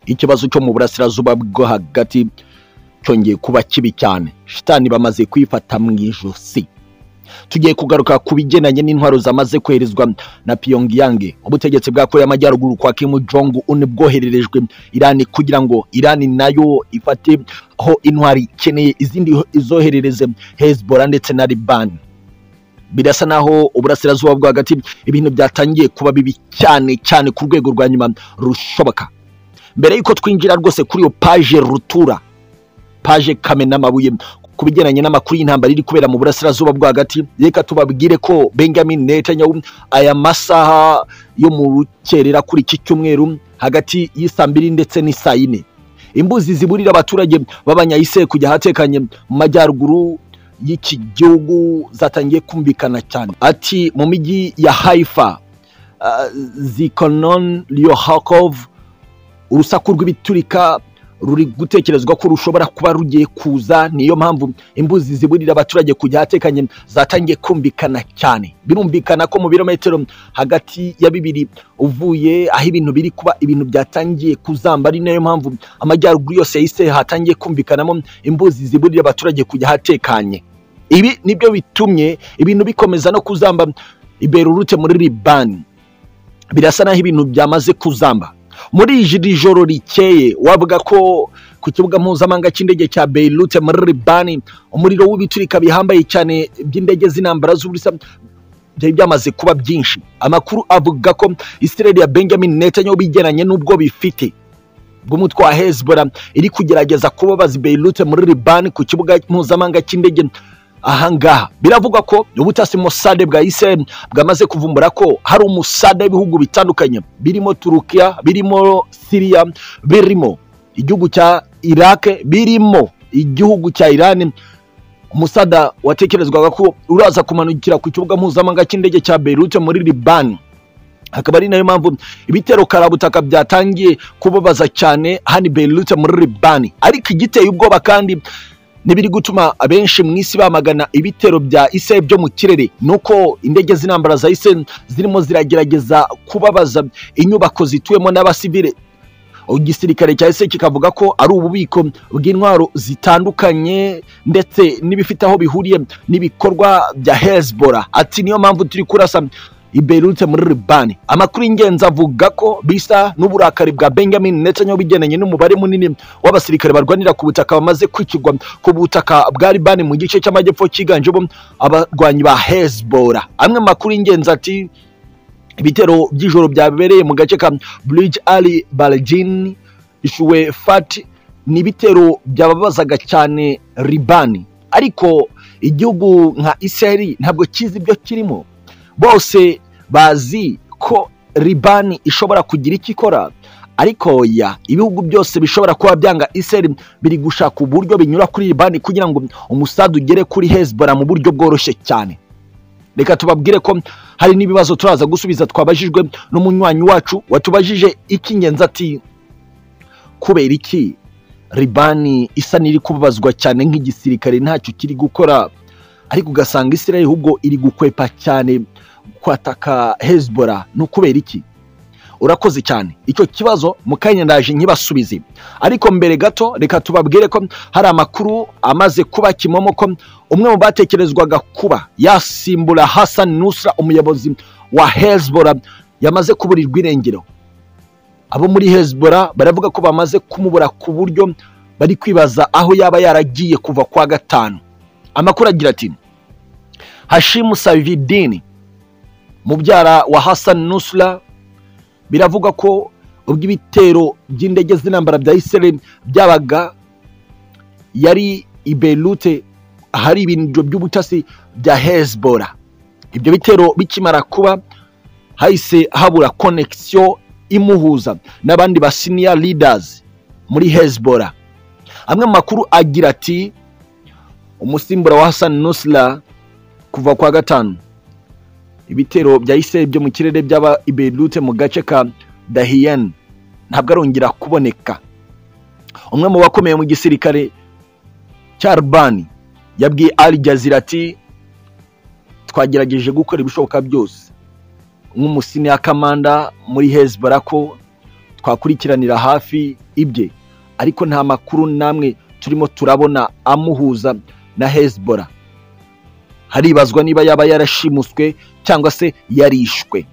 ikibazo cyo mu burasirazuba bwo hagati cyongeye kuba kibi cyane shitani bamaze kwifata mu ijosi tugiye kugaruka ku bigendanye n'intwaro zamaze koherezwa na pyongyang ubutegetsi bwa korea y'amajyaruguru kwa kim jong un bwohererejwe irani kugira ngo irani nayo ifate aho intwari ikeneye izindi izoherereze hezbollah ndetse na liban birasa naho uburasirazuba bwo hagati ibintu byatangiye kuba bibi cyane cyane ku rwego rwa nyuma rushoboka mbere y'uko twinjira rwose kuri iyo paje rutura paje kamena amabuye ku bigendanye n'amakuru y'intambara iri kubera mu burasirazuba bwo hagati reka tubabwire ko benjamin netanyahu aya masaha yo mu rukerera kuri iki cyumweru hagati y'isaa mbiri ndetse n'isaa yine imbuzi ziburira abaturage b'abanyayise kujya ahatekanye mu majyaruguru y'iki gihugu zatangiye kumvikana cyane ati mu mijyi ya haifa uh, zikonon lyohakov urusaku rw'ibiturika ruri gutekerezwa ko rushobora kuba rugiye kuza niyo mpamvu imbuzi ziburira abaturage kujya ahatekanye zatangiye kumvikana cyane birumvikana ko mu birometero hagati ya bibiri uvuye aho ibintu biri kuba ibintu byatangiye kuzamba ari nayo mpamvu amajyaruguru yose yahise hatangiye kumvikanamo imbuzi ziburira abaturage kujya ahatekanye ibi nibyo bitumye ibintu bikomeza no kuzamba iberurute muri libani birasa naho ibintu byamaze kuzamba muri iri joro rikeye wavuga ko ku kibuga mpuzamahanga cy'indege cya Beirut muri Libani umuriro w'ibiturika bihambaye cyane by'indege z'intambara z'ubusa byari byamaze kuba byinshi amakuru avuga ko Israel ya Benjamin Netanyahu bigeranye n'ubwo bifite bw'umutwe wa Hezbollah iri kugerageza kubabaza Beirut muri Libani ku kibuga mpuzamahanga cy'indege ahangaha biravugwa ko ubutasi musade bwa israel bwamaze kuvumbura ko hari umusade w'ibihugu bitandukanye birimo turukiya birimo siriya birimo igihugu cya irake birimo igihugu cya irani umusada watekerezwaga ko uraza kumanukira ku kibuga mpuzamahanga cy'indege cya berute muri libani akaba ari nayo mpamvu ibitero karabutaka byatangiye kubabaza cyane hani berute muri libani ariko igiteye ubwoba kandi n'ibiri gutuma abenshi mu isi bamagana ibitero bya ise byo mu kirere ni uko indege z'intambara za ise zirimo ziragerageza kubabaza inyubako zituwemo n'abasivire igisirikare cya ise kikavuga ko ari ububiko bw'intwaro zitandukanye ndetse n'ibifite aho bihuriye n'ibikorwa bya hezbora ati niyo mpamvu turi kurasa iberutse muri libani amakuru y'ingenzi avuga ko bisa n'uburakari bwa benjamin netanyahu bigendanye n'umubare munini w'abasirikare barwanira ku butaka bamaze kwikirwa ku butaka bwa libani mu gice cy'amajyepfo cyiganjemo abarwanyi ba hezbora amwe mu makuru y'ingenzi ati ibitero by'ijoro byabereye mu gace ka bridge ali baljin ishuwe fati ni ibitero byababazaga cyane libani ariko igihugu nka israel ntabwo kizi ibyo kirimo bose bazi ko libani ishobora kugira icyo ikora ariko ya ibihugu byose bishobora kuba byanga iseri biri gushaka uburyo binyura kuri libani kugira ngo umusada ugere kuri hezbollah mu buryo bworoshye cyane reka tubabwire ko hari n'ibibazo turaza gusubiza twabajijwe n'umunywanyi wacu watubajije icy'ingenzi ati kubera iki libani isa n'iri kubabazwa cyane nk'igisirikare ntacyo kiri gukora ariko ugasanga israel ahubwo iri gukwepa cyane kwataka hezbollah ni ukubera iki urakoze cyane icyo kibazo mu kanya ndaje nkibasubize ariko mbere gato reka tubabwire ko hari amakuru amaze kuba kimomo ko umwe mu batekerezwaga kuba yasimbura Hassan Nusra umuyobozi wa hezbollah yamaze kuburirwa irengero abo muri hezbollah baravuga ko bamaze kumubura ku buryo bari kwibaza aho yaba yaragiye kuva kwa gatanu amakuru agira ati hashimu savidini mubyara wa Hassan Nusra biravugwa ko ubwo ibitero by'indege z'intambara bya Israel byabaga yari i Beirut ahari ibintu by'ubutasi bya Hezbollah ibyo bitero bikimara kuba hahise habura konekisiyo imuhuza n'abandi ba senior leaders muri Hezbollah amwe mu makuru agira ati umusimbura wa Hassan Nusra kuva kwa gatanu ibitero bya Israel byo mu kirere by'aba Beirut mu gace ka Dahiyan ntabwo arongera kuboneka umwe mu bakomeye mu gisirikare cya Arbani yabwiye Al Jazeera ati twagerageje gukora ibishoboka byose nk'umusini kamanda muri Hezbollah ko twakurikiranira hafi ibye ariko nta makuru namwe turimo turabona amuhuza na hezibora haribazwa niba yaba yarashimuswe cyangwa se yarishwe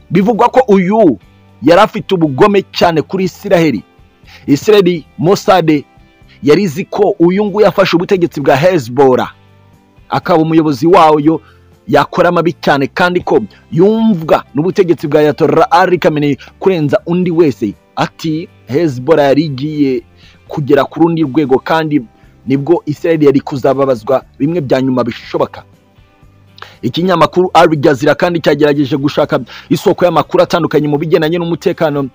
bivugwa ko uyu yari afite ubugome cyane kuri isiraheli isiraheli mosade yari izi ko uyu nguyu yafashe ubutegetsi bwa hezibora akaba umuyobozi wayo yakora amabi cyane kandi ko yumvwa n'ubutegetsi bwa yatora ari kameneye kurenza undi wese ati hezibora yari igiye kugera ku rundi rwego kandi nibwo israel yari kuzababazwa bimwe bya nyuma bishoboka ikinyamakuru ari jazira kandi cyagerageje gushaka isoko y'amakuru atandukanye mu bigendanye n'umutekano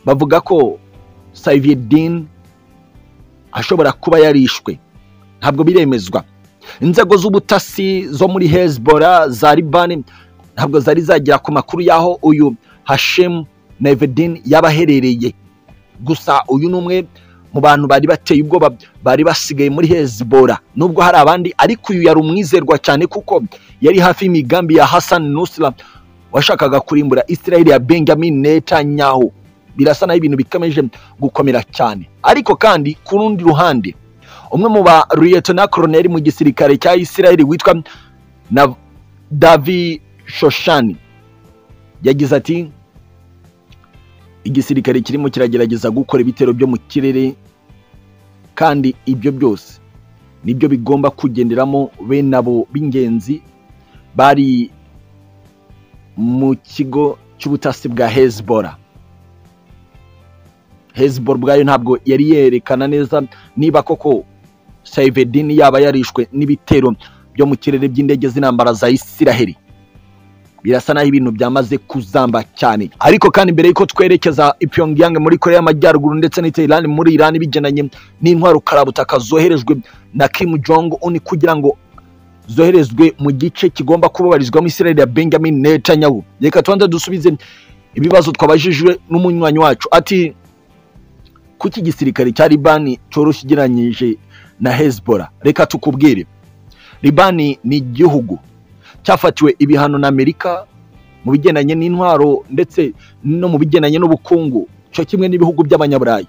bavuga ko savidin ashobora kuba yarishwe ntabwo biremezwa inzego z'ubutasi zo muri hezbora za libani ntabwo zari zagera ku makuru y'aho uyu hashemu na evedin yaba aherereye gusa uyu ni umwe mu bantu bari bateye ubwoba bari basigaye muri hezibora nubwo hari abandi ariko uyu yari umwizerwa cyane kuko yari hafi y'imigambi ya Hassan Nusra washakaga kurimbura Israel ya Benjamin Netanyahu birasa naho ibintu bikomeje gukomera cyane ariko kandi ku rundi ruhande umwe mu ba Lieutenant Colonel mu gisirikare cya Israel witwa na Davi Shoshani yagize ati igisirikare kirimo kiragerageza gukora ibitero byo mu kirere kandi ibyo byose nibyo bigomba kugenderamo bene abo b'ingenzi bari mu kigo cy'ubutasi bwa hezibora hezibora ubwayo ntabwo yari yerekana neza niba koko sayivedini yaba yarishwe n'ibitero byo mu kirere by'indege z'intambara za isiraheli birasa naho ibintu byamaze kuzamba cyane ariko kandi mbere y'uko twerekeza ipiyongiyange muri korea y'amajyaruguru ndetse n'iterani muri irani bigendanye n'intwaro karabutaka zoherejwe na kimu jong uni kugira ngo zoherezwe mu gice kigomba kubabarizwamo israel ya benjamin netanyahu reka tubanze dusubize ibibazo twabajijwe n'umunywanyi wacu ati kuki igisirikare cya libani cyoroshye ugereranyije na hezbora reka tukubwire libani ni igihugu cyafatiwe ibihano na amerika mu bigendanye n'intwaro ndetse no mu bigendanye n'ubukungu cyo kimwe n'ibihugu by'abanyaburayi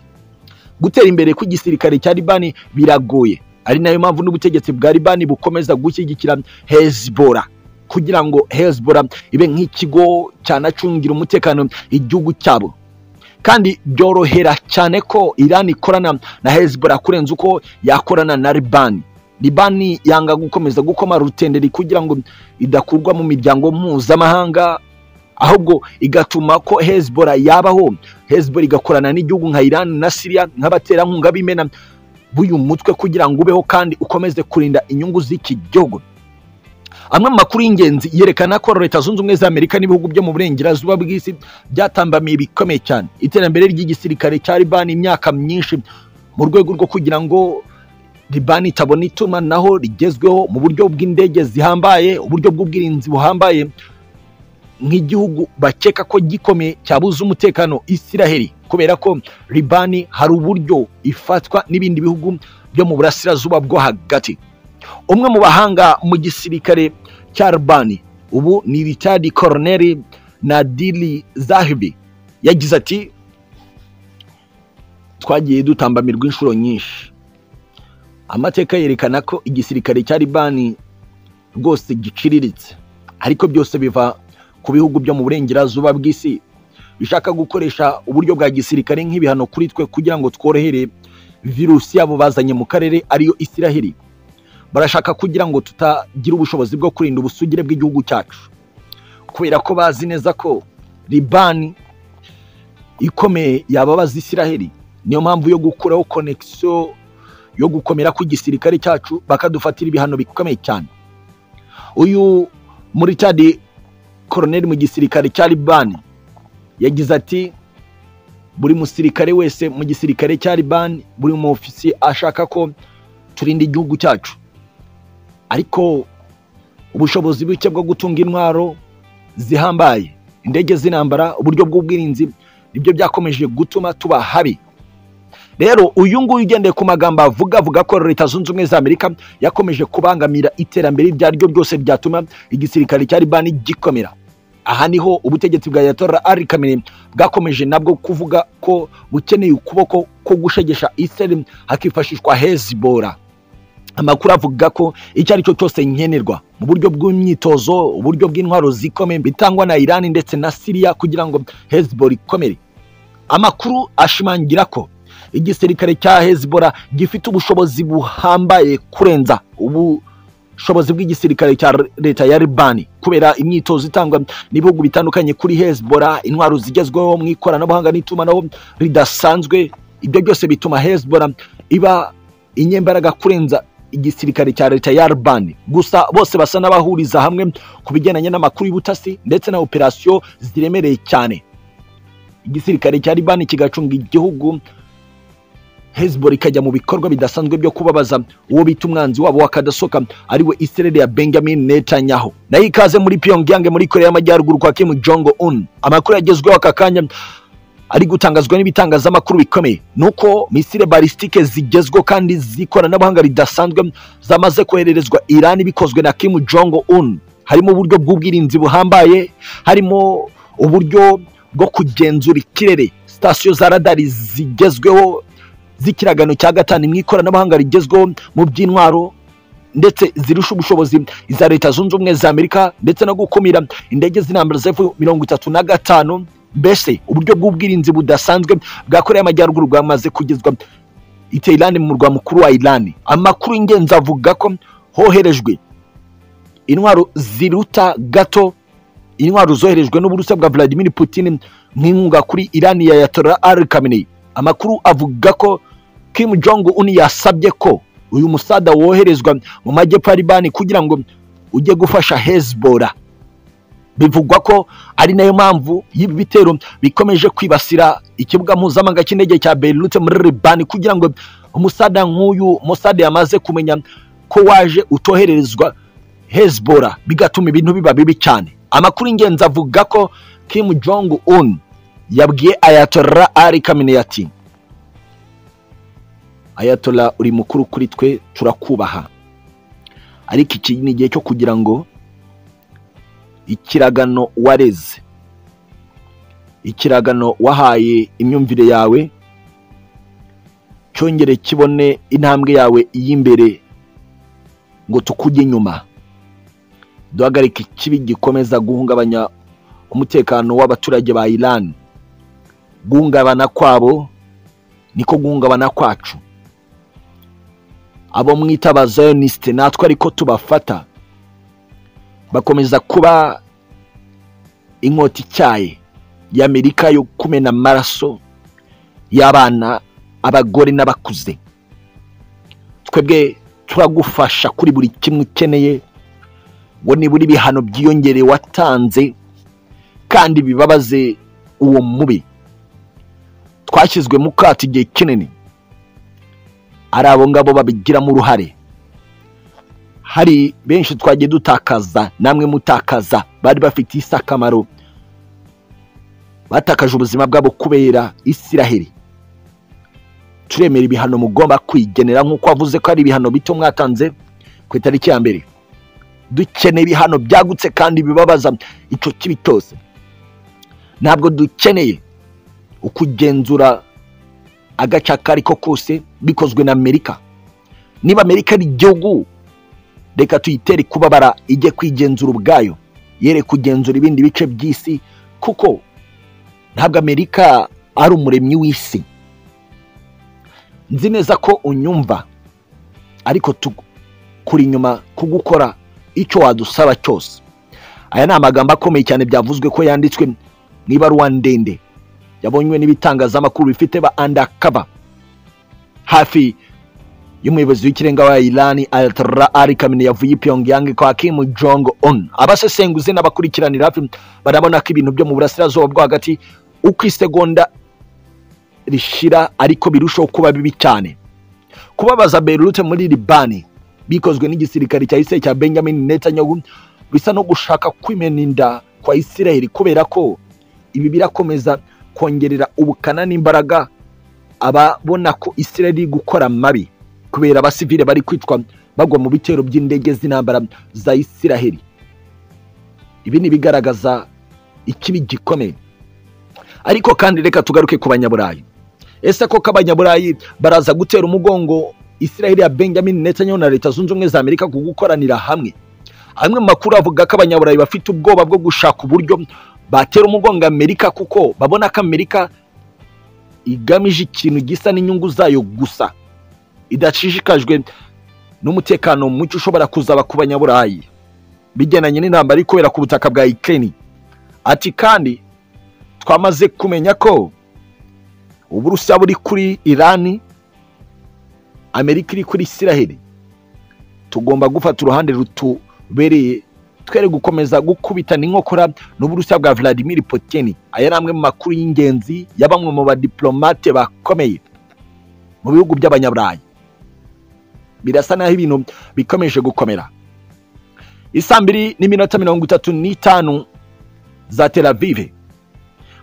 gutera imbere kw'igisirikare cya libani biragoye ari nayo mpamvu n'ubutegetsi bwa libani bukomeza gushyigikira hezibora kugira ngo hezibora ibe nk'ikigo cyanacungira umutekano igihugu cyabo kandi byorohera cyane ko irani ikorana na hezibora kurenza uko yakorana na libani libani yanga gukomeza gukoma rutenderi kugira ngo idakurwa mu miryango mpuzamahanga ahubwo igatuma ko hezibora yabaho hezibora igakorana n'igihugu nka irani na siriya nk'abaterankunga b'imena b'uyu mutwe kugira ngo ubeho kandi ukomeze kurinda inyungu z'iki gihugu amwe mu makuru y'ingenzi yerekana ko leta zunze ubumwe za amerika n'ibihugu byo mu burengerazuba bw'isi byatambamiye ibikomeye cyane iterambere ry'igisirikare cya libani imyaka myinshi mu rwego rwo kugira ngo libani itabona itumanaho rigezweho mu buryo bw'indege zihambaye uburyo bw'ubwirinzi buhambaye nk'igihugu bakeka ko gikomeye cyabuze umutekano isiraheli kubera ko libani hari uburyo ifatwa n'ibindi bihugu byo mu burasirazuba bwo hagati umwe mu bahanga mu gisirikare cya libani ubu ni richard coroneri nadiri zahibi yagize ati twagiye dutambamirwa inshuro nyinshi amateka yerekana ko igisirikare cya libani rwose giciriritse ariko byose biva ku bihugu byo mu burengerazuba bw'isi bishaka gukoresha uburyo bwa gisirikare nk'ibihano kuri twe kugira ngo tworohere virusi yabo bazanye mu karere ariyo isiraheli barashaka kugira ngo tutagira ubushobozi bwo kurinda ubusugire bw'igihugu cyacu kubera ko bazi neza ko libani ikomeye yababaza isiraheli niyo mpamvu yo gukuraho konekisiyo yo gukomera kw'igisirikare cyacu bakadufatira ibihano bikomeye cyane uyu muri cadi koroneri mu gisirikare cya libani yagize ati buri musirikare wese mu gisirikare cya libani buri mu ofisi ashaka ko turinda igihugu cyacu ariko ubushobozi buke bwo gutunga intwaro zihambaye indege z'intambara uburyo bw'ubwirinzi nibyo byakomeje gutuma tuba habi rero uyu nguyu ugendeye ku magambo avuga avuga ko leta zunze ubumwe za amerika yakomeje kubangamira iterambere iryo ari ryo ryose ryatuma igisirikare cya libani gikomera aha niho ubutegetsi bwa yatora ari kamere bwakomeje nabwo kuvuga ko bukeneye ukuboko ko gushegesha iseri hakifashishwa hezibora amakuru avuga ko icyo ari cyo cyose nkenerwa mu buryo bw'imyitozo uburyo bw'intwaro zikomeye bitangwa na irani ndetse na siriya kugira ngo hezibora ikomere amakuru ashimangira ko igisirikare cya hezibora gifite ubushobozi buhambaye kurenza ubu ubushobozi bw'igisirikare cya leta ya libani kubera imyitozo itangwa n'ibihugu bitandukanye kuri hezibora intwaro zigezweho mu ikoranabuhanga n'itumanaho ridasanzwe ibyo byose bituma hezibora iba inyembaraga kurenza igisirikare cya leta ya libani gusa bose basa n'abahuriza hamwe ku bigendanye n'amakuru y'ubutasi ndetse na operasiyo ziremereye cyane igisirikare cya libani kigacunga igihugu hezibora ikajya mu bikorwa bidasanzwe byo kubabaza uwo bita umwanzi wabo wakadasoka ariwe israel ya benjamin netanyahu nayo ikaze muri pyongyang muri korea y'amajyaruguru kwa kim jong un amakuru yagezweho aka kanya ari gutangazwa n'ibitangazamakuru bikomeye nuko misile balisitike zigezweho kandi z'ikoranabuhanga ridasanzwe zamaze kohererezwa irani bikozwe na kim jong un harimo uburyo bw'ubwirinzi buhambaye harimo uburyo bwo kugenzura ikirere sitasiyo za radari zigezweho z'ikiragano cya gatanu mu ikoranabuhanga rigezweho mu by'intwaro ndetse zirusha ubushobozi iza leta zunze ubumwe za amerika ndetse no gukumira indege z'intambara zefu mirongo itatu na gatanu mbese uburyo bw'ubwirinzi budasanzwe bwa korea y'amajyaruguru bwamaze kugezwa iterani mu murwa mukuru wa irani amakuru y'ingenzi avuga ko hoherejwe intwaro ziruta gato intwaro zoherejwe n'uburusiya bwa vladimir putin nk'inkunga kuri irani ya yatora ari kameneyi amakuru avuga ko Kim Jong Un yasabye ko uyu musada woherezwa mu majyepfo ya Libani kugira ngo ujye gufasha Hezbollah bivugwa ko ari nayo mpamvu y'ibi bitero bikomeje kwibasira ikibuga mpuzamahanga cy'indege cya Beirut muri Libani kugira ngo umusada nk'uyu Mossad yamaze kumenya ko waje utohererezwa Hezbollah bigatuma ibintu biba bibi cyane amakuru ingenzi avuga ko Kim Jong Un yabwiye ayatollah ari kamine ati ayatollah uri mukuru kuri twe turakubaha ariko iki ni igihe cyo kugira ngo ikiragano wareze ikiragano wahaye imyumvire yawe cyongere kibone intambwe yawe y'imbere ngo tukujye inyuma duhagarike ikibi gikomeza guhungabanya umutekano w'abaturage ba irani guhungabana kwabo niko guhungabana kwacu abo mwita abazayonisite natwe ariko tubafata bakomeza kuba inkota icyaye y'amerika yo kumena amaraso y'abana abagore n'abakuze twebwe turagufasha kuri buri kimwe ukeneye ngo nibura ibihano byiyongere watanze kandi bibabaze uwo mubi twashyizwe mu kato igihe kinini ari abo ngabo babigiramo uruhare hari benshi twagiye dutakaza namwe mutakaza bari bafite isi akamaro batakaje ubuzima bwabo kubera isiraheri turemera ibihano mugomba kwigenera nk'uko wavuze ko ari ibihano bito mwatanze ku itariki ya mbere dukeneye ibihano byagutse kandi bibabaza icyo kibi cyose ntabwo dukeneye ukugenzura agace ako ari ko kose bikozwe na amerika niba amerika ari igihugu reka tuyitere kubabara ijye kwigenzura ubwayo yere kugenzura ibindi bice by'isi kuko ntabwo amerika ari umuremyi w'isi nzi neza ko unyumva ariko kuri inyuma kugukora icyo wadusaba cyose aya ni amagambo akomeye cyane byavuzwe ko yanditswe mu ibaruwa ndende yabonywe n'ibitangazamakuru bifite ba andakava hafi y'umuyobozi w'ikirenga wa irani ayatollah ari kamine yavuye i pyongyang kwa kim jong on abasesenguzi n'abakurikiranira hafi barabona ko ibintu byo mu burasirazuba bwo hagati uko isegonda rishira ariko birushaho kuba bibi cyane kubabaza berute muri libani bikozwe n'igisirikare cya isiraheli cya benjamin netanyahu bisa no gushaka kwimena inda kwa isiraheli kubera ko ibi birakomeza kongerera ubukana n'imbaraga ababona ko isiraheli iri gukora mabi kubera abasivile bari kwicwa bagwa mu bitero by'indege z'intambara za isiraheli ibi ni ibigaragaza ikibi gikomeye ariko kandi reka tugaruke ku banyaburayi ese koko abanyaburayi baraza gutera umugongo israel ya benjamin netanyahu na leta zunze ubumwe za amerika ku gukoranira hamwe amwe mu makuru avuga ko abanyaburayi bafite ubwoba bwo gushaka uburyo batera umugongo amerika kuko babona ko amerika igamije ikintu gisa n'inyungu zayo gusa idashishikajwe n'umutekano muke ushobora kuzaba ku banyaburayi bigendanye n'intambara iri kubera ku butaka bwa ikeni ati kandi twamaze kumenya ko uburusiya buri kuri irani amerika iri kuri isiraheli tugomba gufata uruhande rutubereye twere gukomeza gukubita n'inkokora n'uburusiya bwa vladimir poteni aya ni amwe mu makuru y'ingenzi ya bamwe mu badiplomate bakomeye mu bihugu by'abanyaburayi birasa naho ibintu bikomeje gukomera isaa mbiri n'iminota mirongo itatu n'itanu za teravive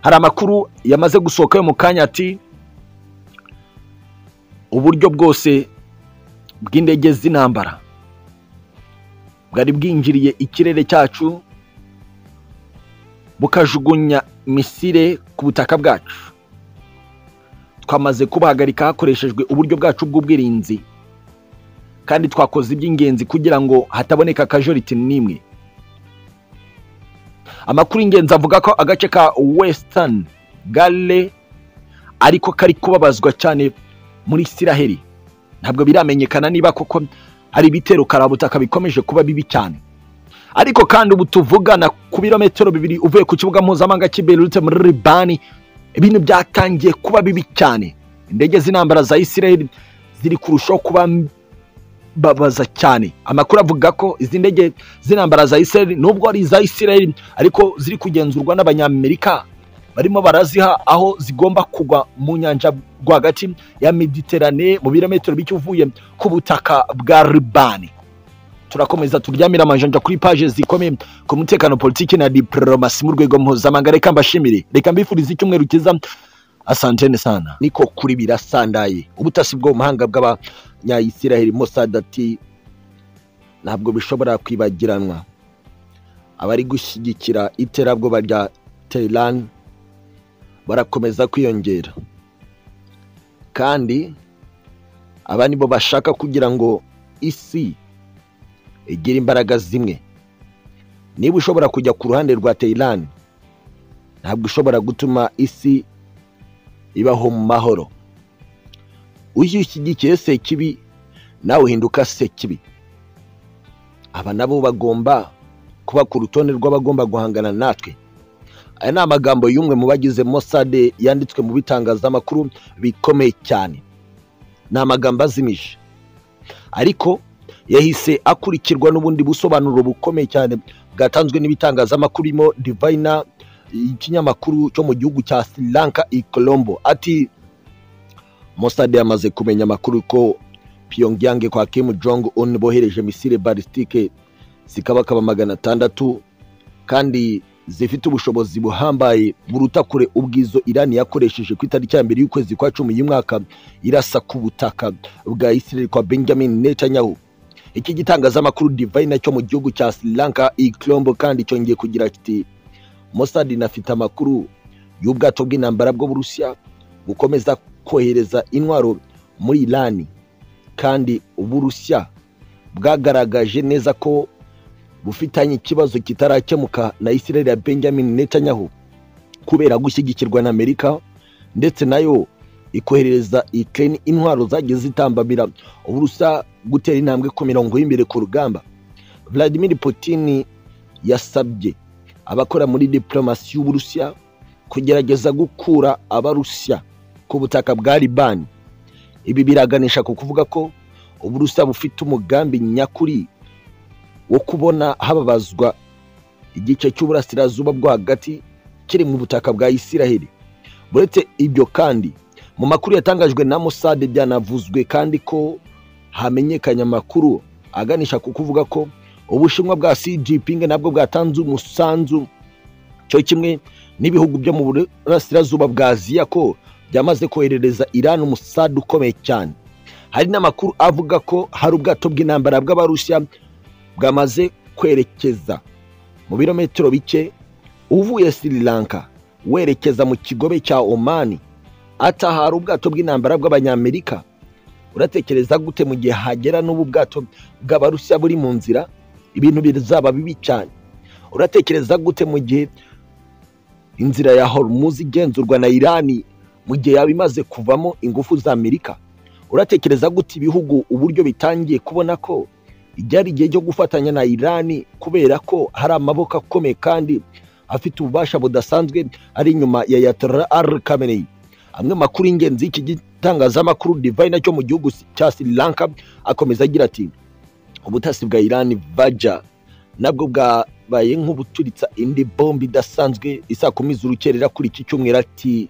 hari amakuru yamaze gusohoka yo mu kanya ati uburyo bwose bw'indege z'intambara bwari bwinjiriye ikirere cyacu bukajugunya misire ku butaka bwacu twamaze kubahagarika hakoreshejwe uburyo bwacu bw'ubwirinzi kandi twakoze iby'ingenzi kugira ngo hataboneka akajoriti n'imwe amakuru y'ingenzi avuga ko agace ka wesitani gare ariko kari kubabazwa cyane muri isiraheli ntabwo biramenyekana niba koko hari ibitero karabutaka bikomeje kuba bibi cyane ariko kandi ubu tuvugana ku birometero bibiri uvuye ku kibuga mpuzamahanga cy'iberurutse muri ribani ibintu byatangiye kuba bibi cyane indege z'intambara za isiraheli ziri kurushaho kuba babaza cyane amakuru avuga ko izi ndege z'intambara za isiraheli nubwo ari iza isiraheli ariko ziri kugenzurwa n'abanyamerika barimo baraziha aho zigomba kugwa mu nyanja rwagati ya mediterane mu birometero bike uvuye ku butaka bwa ribani turakomeza turyamira amajanja kuri paje zikomeye ku mutekano politiki na diporomasi mu rwego mpuzamahanga reka mbashimire reka mbifurize icyumweru cyiza asantene sana niko kuri birasandaye ubutasi bwo mu mahanga bw'abanyayisiraheli mosadati ntabwo bishobora kwibagiranwa abari gushyigikira iterabwoba rya teherani barakomeza kwiyongera kandi aba nibo bashaka kugira ngo isi igire imbaraga zimwe niba ushobora kujya ku ruhande rwa teherani ntabwo ushobora gutuma isi ibaho mu mahoro ujye ushyigikiye sekibi nawe uhinduka sekibi aba nabo bagomba kuba ku rutonde rw'abagomba guhangana natwe aya ni amagambo y'umwe mu bagize mosade yanditswe mu bitangazamakuru bikomeye cyane ni amagambo azimije ariko yahise akurikirwa n'ubundi busobanuro bukomeye cyane bwatanzwe n'ibitangazamakuru birimo divayina ikinyamakuru cyo mu gihugu cya Sri Lanka i Colombo ati Mossad yamaze kumenya amakuru ko Pyongyang kwa Kim Jong Un bohereje misile balistike zikabakaba magana atandatu kandi zifite ubushobozi buhambaye buruta kure ubwizo Irani yakoresheje ku itariki ya mbere y'ukwezi kwa cumi y'umwaka irasa ku butaka bwa Israel kwa Benjamin Netanyahu iki gitangazamakuru Divine cyo mu gihugu cya Sri Lanka i Colombo kandi cyongeye kugira kiti Mossad inafite amakuru y'ubwato bw'intambara bw'Uburusiya bukomeza kohereza intwaro muri Irani kandi Uburusiya bwagaragaje neza ko bufitanye ikibazo kitarakemuka na Israel ya Benjamin Netanyahu kubera gushyigikirwa na Amerika ndetse nayo ikoherereza Ukraine intwaro zagiye zitambamira Uburusiya gutera intambwe ku mirongo y'imbere ku rugamba Vladimir Putin yasabye abakora muri diporomasi y'uburusiya kugerageza gukura abarusiya ku butaka bwa libani ibi biraganisha ku kuvuga ko uburusiya bufite umugambi nyakuri wo kubona hababazwa igice cy'uburasirazuba bwo hagati kiri mu butaka bwa isiraheli buretse ibyo kandi mu makuru yatangajwe na musade byanavuzwe kandi ko hamenyekanye amakuru aganisha ku kuvuga ko ubushinwa bwa cgping nabwo bwatanze umusanzu cyo kimwe n'ibihugu byo mu burasirazuba bwa aziya ko byamaze koherereza irani umusadu ukomeye cyane hari n'amakuru avuga ko hari ubwato bw'intambara bw'abarusiya bwamaze kwerekeza mu birometero bike uvuye sri lanka werekeza mu kigobe cya omani atahara ubwato bw'intambara bw'abanyamerika uratekereza gute mu gihe hagera n'ubu bwato bw'abarusiya buri mu nzira ibintu bizaba bibi cyane uratekereza gute mu gihe inzira ya hormuz igenzurwa na irani mu gihe yaba imaze kuvamo ingufu za amerika uratekereza gute ibihugu uburyo bitangiye kubona ko ibyari igihe cyo gufatanya na irani kubera ko hari amaboko akomeye kandi afite ububasha budasanzwe ari inyuma ya yatara ari kameneyi amwe makuru y'ingenzi y'iki gitangazamakuru divayina cyo mu gihugu cya sri lanka akomeza agira ati ubutasi bwa irani vaja nabwo bwabaye nk'ubucuritsa indi bombe idasanzwe isa kumi z'urukerera kuri iki cyumweru ati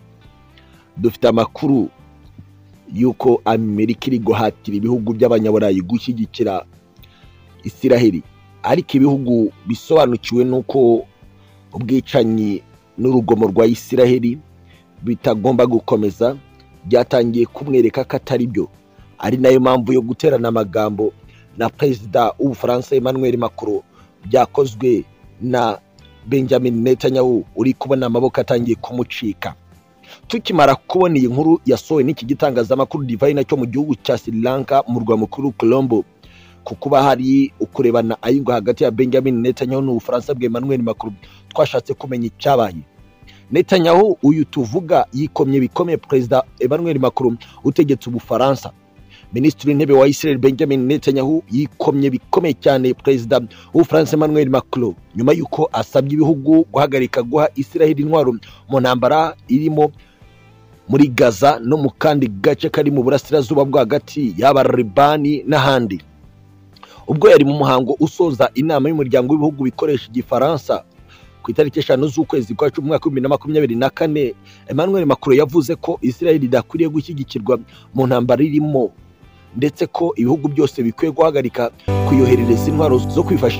dufite amakuru y'uko amerika iri guhatira ibihugu by'abanyaburayi gushyigikira isiraheli ariko ibihugu bisobanukiwe n'uko ubwicanyi n'urugomo rwa isiraheli bitagomba gukomeza byatangiye kumwereka ko atari byo ari nayo mpamvu yo guterana amagambo na perezida w'ubufaransa emmanuel macron byakozwe na benjamin netanyahu uri kubona amaboko atangiye kumucika tukimara kubona iyi nkuru yasohowe n'iki gitangazamakuru divayina cyo mu gihugu cya sri lanka murwa mukuru colombo ku kuba hari ukurebana ayigwa hagati ya benjamin netanyahu n'ubufaransa bwa emmanuel macron twashatse kumenya icyabaye Netanyahu uyu tuvuga yikomye bikomeye perezida Emmanuel Macron utegetse ubufaransa minisitiri w'intebe wa Israel Benjamin Netanyahu yikomye bikomeye cyane perezida w'ubufaransa Emmanuel Macron nyuma y'uko asabye ibihugu guhagarika guha Israel intwaro mu ntambara irimo muri Gaza no mu kandi gace kari mu burasirazuba bwo hagati yaba Libani n'ahandi ubwo yari mu muhango usoza inama y'umuryango w'ibihugu bikoresha igifaransa ku itariki eshanu z'ukwezi kwa cumi umwaka w'ibihumbi na makumyabiri na kane emmanuel macron yavuze ko israel idakwiriye gushyigikirwa mu ntambara irimo ndetse ko ibihugu byose bikwiye guhagarika kuyoherereza intwaro zo kwifashisha